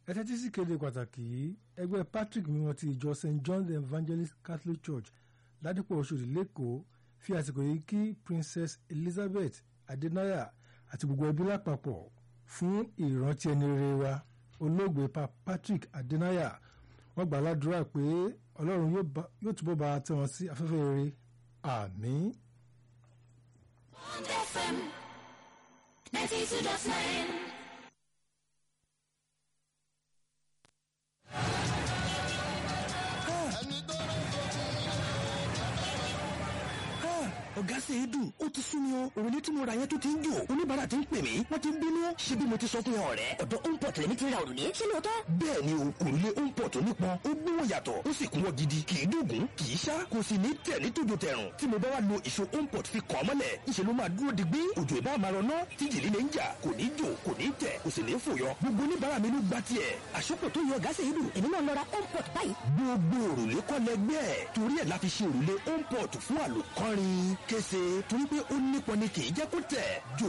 ẹ tẹ́tí sí kéde pàtàkì yìí ẹgbẹ́ Patrick mímọ́ ti ìjọ St John the Evangelist Catholic Church ládìpọ̀ Òṣòdì lẹ́kọ̀ọ́ fi àsìkò yìí kí Princess Elizabeth Adenaya àti gbogbo ẹbí lápapọ̀ fún ìrántí ẹni rere wa olóògbé pa Patrick Adenaya wọ́n gbà ládùúrà pé Ọlọ́run yóò túbọ̀ bá tẹ́ wọn sí afẹ́fẹ́ rere àmín. Bond FM 92.9. ọ̀gá ṣe é dùn ó ti sún mi o òrùlé tí mo ra yẹn tó ti ń jò oníbàárà ti ń pè mí wọ́n ti ń bínú ṣé bí mo ti sọ fún wọn ọ̀rẹ́. ọ̀dọ̀ Homeport lèmi ti ra òrùlé ṣé lóòótọ́. bẹ́ẹ̀ ni o òrùlé Homeport nípọn ó gbówó yàtọ̀ ó sì kúnwọ́ gidi kì í dùgún kì í ṣá kò sì ní tẹ̀ ní tòjò tẹ̀rùn tí mo bá wá lo ìṣó Homeport fi kàn mọ́lẹ̀ ìṣe ló máa dúró digbí òjò ìbá máa rọná tí jìlí lè ń jà kò ní jò kò ní tẹ̀ kò sì ní fòyọ gbogbo oníbàárà mi ló gba tiẹ̀. àṣọpọ̀ tó yọ ọ̀gá ṣe é dùn èmi náà lọ ra Homeport báyìí. gbogbo òrùlé kọ́ lẹgbẹ́ torí ẹ̀ la fi ṣe òrùlé Homeport fún àlòkọ́rin kése torí pé ó nípọn ni kì í jẹ́ kó tẹ̀ jò